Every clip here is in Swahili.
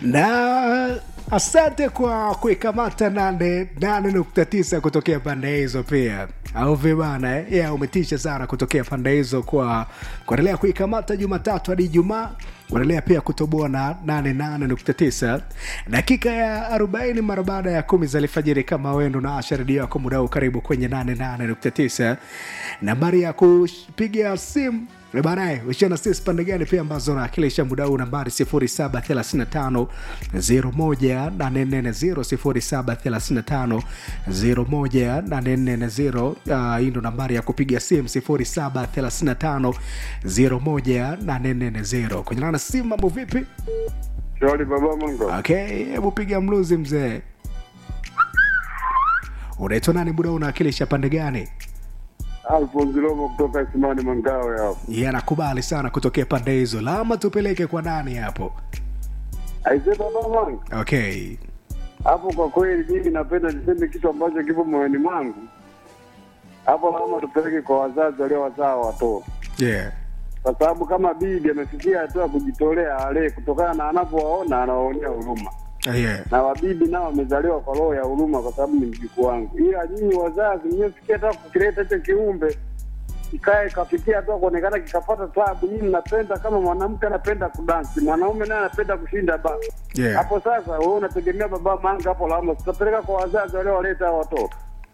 na asante kwa kuikamata nane nane nukta tisa kutokea pande hizo pia au vibana eh? yeah, umetisha sana kutokea pande hizo kwa kuendelea kuikamata jumatatu hadi ijumaa kuendelea pia kutoboa na 88.9 dakika ya 40 mara baada ya kumi za alfajiri kama wendo na asha redio yako mudao karibu kwenye 88.9 nambari ya kupiga simu baadaye ushana sisi pande gani pia ambazo nawakilisha muda huu nambari 0735 01840 0735 hii ndo nambari ya kupiga simu 0735 01840 kwenye nana simu mambo vipi Shwari baba Mungu. okay hebu piga mluzi mzee unaitwa nani muda huu unawakilisha pande gani Alfonso Lomo kutoka Isimani Mangawe hapo. ye anakubali sana kutokea pande hizo lama tupeleke kwa nani hapo Aise baba Mungu. okay Hapo kwa kweli mimi napenda niseme kitu ambacho kipo moyoni mwangu. Hapo lazima tupeleke kwa wazazi waliowazaa watoto. yeah Kwa sababu kama bibi amefikia hatua ya kujitolea alee kutokana na anapowaona anawaonea huruma. yeah Na wabibi nao wamezaliwa kwa roho ya huruma kwa sababu ni mjukuu wangu. Ila nyinyi wazazi mnyefikia hata kukileta hicho kiumbe kikae kafikia hatua kuonekana kikapata tabu. Nyinyi mnapenda kama mwanamke anapenda kudansi, mwanaume naye anapenda kushinda ba yeah hapo sasa wewe unategemea baba manga hapo lawama tutapeleka kwa wazazi waliowaleta hao watoto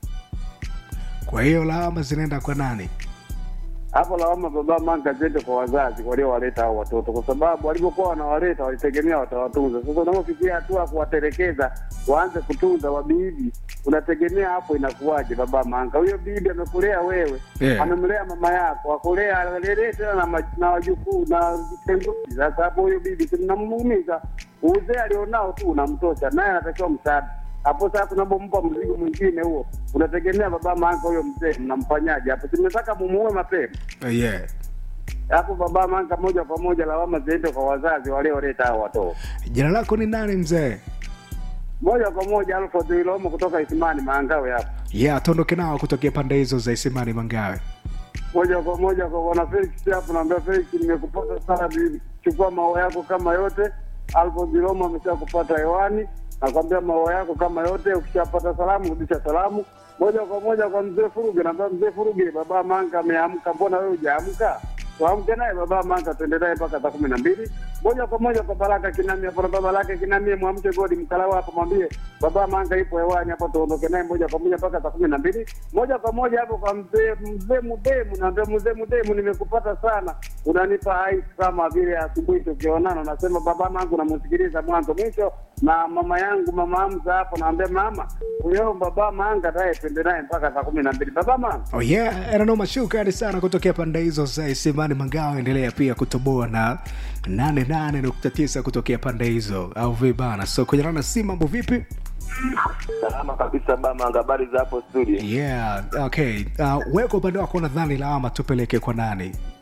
kwa hiyo lawama zinaenda kwa nani hapo lawama baba manga ziende kwa wazazi waliowaleta hao watoto kwa sababu walivyokuwa wanawaleta walitegemea watawatunza sasa unapofikia hatua ya kuwatelekeza waanze kutunza wabibi unategemea hapo inakuwaje baba manga huyo bibi amekulea wewe Yeah. amemlea mama yako akulea alelee tena na, ma- na wajukuu na vitenguzi sasa hapo huyo bibi tunamuumiza uzee alionao tu unamtosha naye anatakiwa msaada hapo sasa unapompa mzigo mwingine huo unategemea baba manga huyo mzee mnamfanyaje hapo simetaka mumuue mapema yeah hapo baba manga moja kwa moja lawama ziende kwa wazazi walioleta hao watoto jina lako ni nani mzee moja kwa moja alfred ilomo kutoka isimani maangawe hapo yeah tuondoke nao kutokea pande hizo za isimani mangawe moja kwa moja kwa bwana Felix hapo, naambia Felix, nimekupata sana, chukua maua yako kama yote. Alfonso Roma amesha kupata hewani, nakwambia maua yako kama yote. Ukishapata salamu, rudisha salamu moja kwa moja kwa mzee Furuge. Naambia mzee Furuge, baba Manga ameamka, mbona wewe hujaamka? Tuamke naye baba Manga, tuende naye mpaka saa kumi na mbili moja kwa moja kwa Baraka Kinami hapo, na baba lake Kinami, mwamke Godi Mkalawa hapo, mwambie baba Manga ipo hewani hapo, tuondoke naye moja kwa moja mpaka saa kumi na mbili moja kwa moja hapo kwa mzee mzee Mudemu. Naambia mzee Mudemu, nimekupata sana, unanipa hai kama vile asubuhi tukionana, nasema baba Mangu, namsikiliza mwanzo mwisho, na mama yangu mama Hamza hapo, naambia mama huyo baba Manga naye twende naye mpaka saa kumi na mbili baba Manga. oh yeah ananoma shukrani sana kutokea pande hizo za isimani mangawe endelea pia kutoboa na 88.9 kutokea pande hizo au vibana so kwenye rana si mambo vipi Salama kabisa bama, habari za hapo studio? yeah okay uh, weko upande wako nadhani lawama tupeleke kwa nani